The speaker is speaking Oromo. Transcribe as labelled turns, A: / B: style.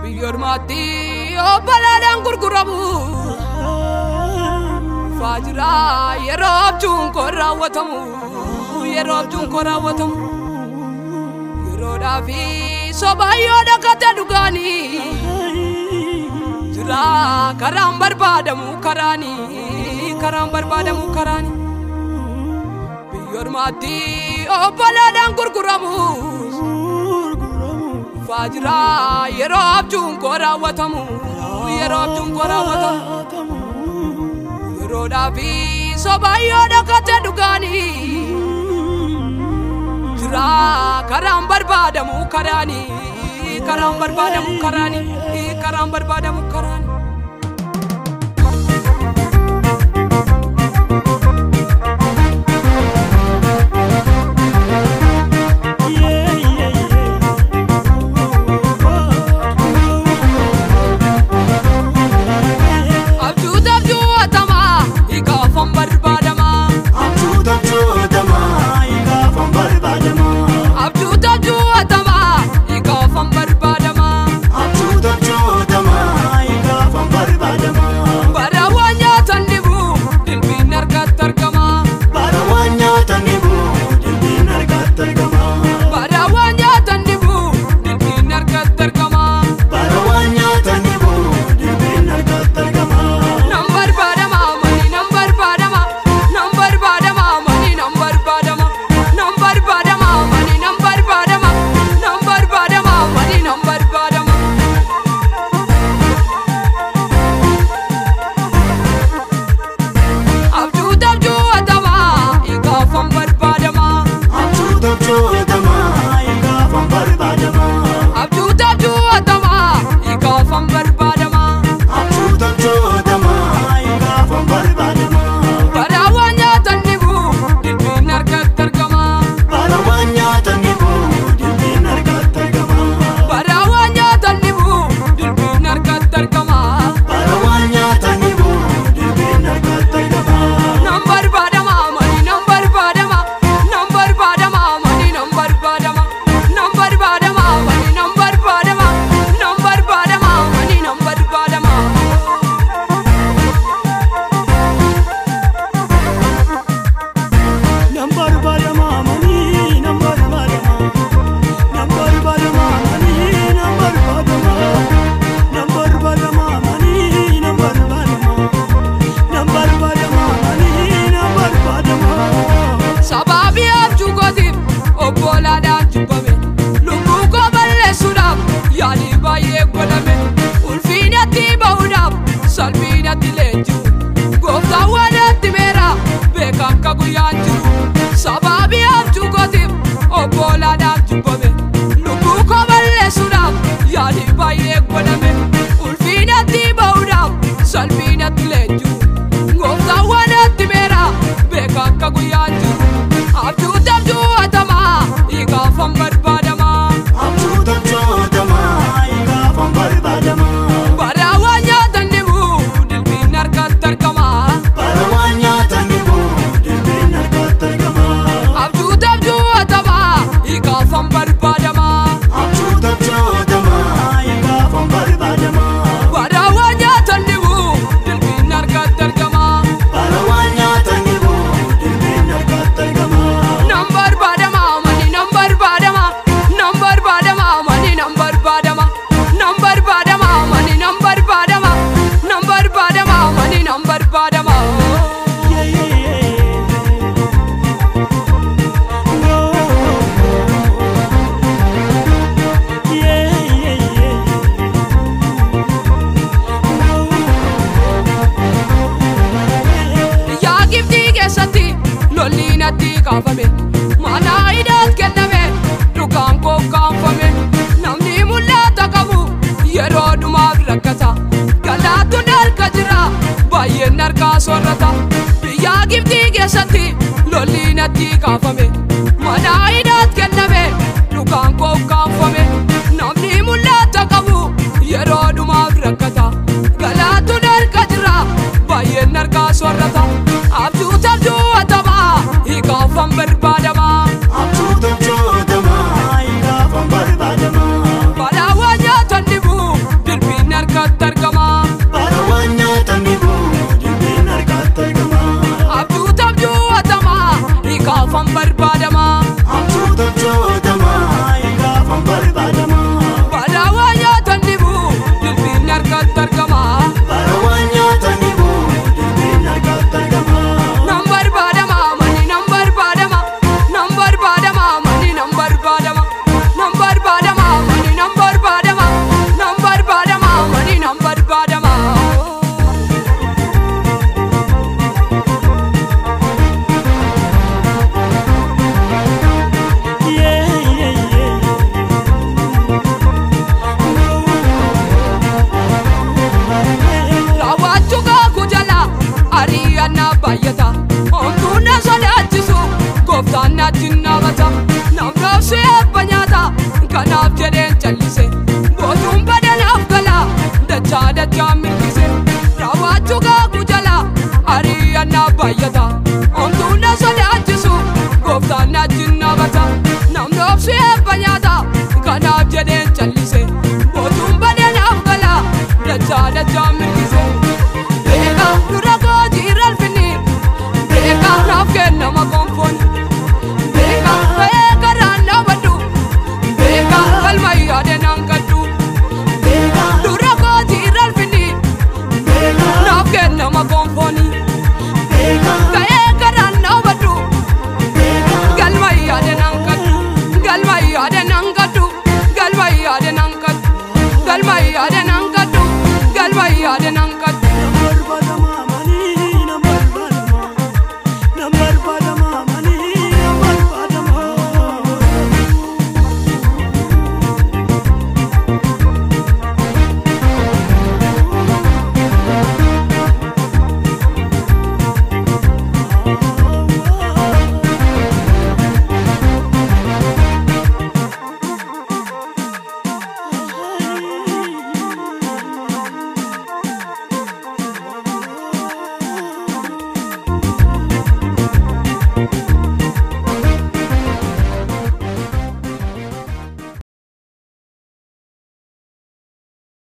A: Biyyoormaatti obbolaadhaan gurguramu. Faajiraa yeroo abjuun koo raawwatamu. Yeroo abjuun koo raawwatamu. Yeroodhaa fi sobayyoo dhaggate dhugaanii. Jira karaan barbaadamu karaanii. Karaan barbaadamu karaanii. Biyyoormaatti obbolaadhaan gurguramu. Faajiraa yeroo abjuun koo raawwatamu. Yeroo abjuun koo raawwatamu. Yeroodhaa fi sobayyoo dhaggate dhugaanii. Jira karaan barbaadamu karaanii. Karaan barbaadamu karaanii. Karaan barbaadamu karaanii. Abjuutu abjuu hatamaa hiikaafan barbaadamaa. Abjuutu abjuu hatamaa hiikaafan barbaadamaa. Bara waan nyaatan dhibu dilbiin harkatti argamaa. Bara waan nyaatan dhibu dilbiin harkatti argamaa. Nan barbaadamaa mani nan barbaadamaa nan barbaadamaa mani nan barbaadamaa nan barbaadamaa mani nan barbaadamaa nan barbaadamaa mani nan barbaadamaa. Abjuutu abjuu hatamaa hiikaafan barbaadamaa. Abjuutu abjuu hatamaa hiikaafan barbaadamaa. Bara waan nyaatan dhibu dilbiin harkatti argamaa. Bara waan nyaatan dhibu dilbiin harkatti argamaa. Nan barbaadamaa mani nan barbaadamaa nan barbaadamaa mani nan barbaadamaa nan barbaadamaa mani nan barbaadamaa nan barbaadamaa mani nan barbaadamaa. Sababii abjuu gootiif obbolaadhaan jibbame lubbuu koo balleessuudhaaf yaalii baay'ee godhame ulfiinatti bahuudhaaf salphinatti leenji'u gooftaan waan itti meera beekan ka guyyaan jiru sababii abjuu gootiif obbolaadhaan jibbame lubbuu koo balleessuudhaaf yaalii baay'ee godhame ulfiinatti bahuudhaaf salphinatti leenji'u gooftaan waan itti meera beekan ka guyyaan jiru abjuutu abjuu hatamaa hiikaafan barbaadamaa bara waan nyaatan dhibu dilbiin harkatti argamaa abjuutu abjuu hatamaa hiikaafan barbaadamaa bara waan nyaatan dhibu dilbiin harkatti argamaa nan barbaadamaa mani nan barbaadamaa nan barbaadamaa mani nan barbaadamaa nan barbaadamaa mani nan barbaadamaa nan barbaadamaa mani nan barbaadamaa. Yaa giftii keessatti lolli natti kaafame mana hidhaat kenname dhugaan koo kaanfame namni mul'ata qabu yeroo dhumaaf rakkata galaattu harka jira baay'een harkaa soorrata biyyaa giftii keessatti lolli natti kaafame mana hidhaat kenname dhugaan koo kaanfame namni mul'ata qabu yeroo dhumaaf rakkata galaattu harka jira baay'een harkaa soorrata abjuutu abjuu hatamaa hiikaafan barbaadamaa
B: Abjuutu abjuutamaa, hiikaafan barbaadamaa.
A: Bara waan nyaatan dhibu jedheen callise bootuun badanaaf gala dachaa dachaa milkise raawwachuu gaaguu jala ari'annaa baay'ata omtuun na sodaachisu gooftaan na ajjin nabata namni obsi eebba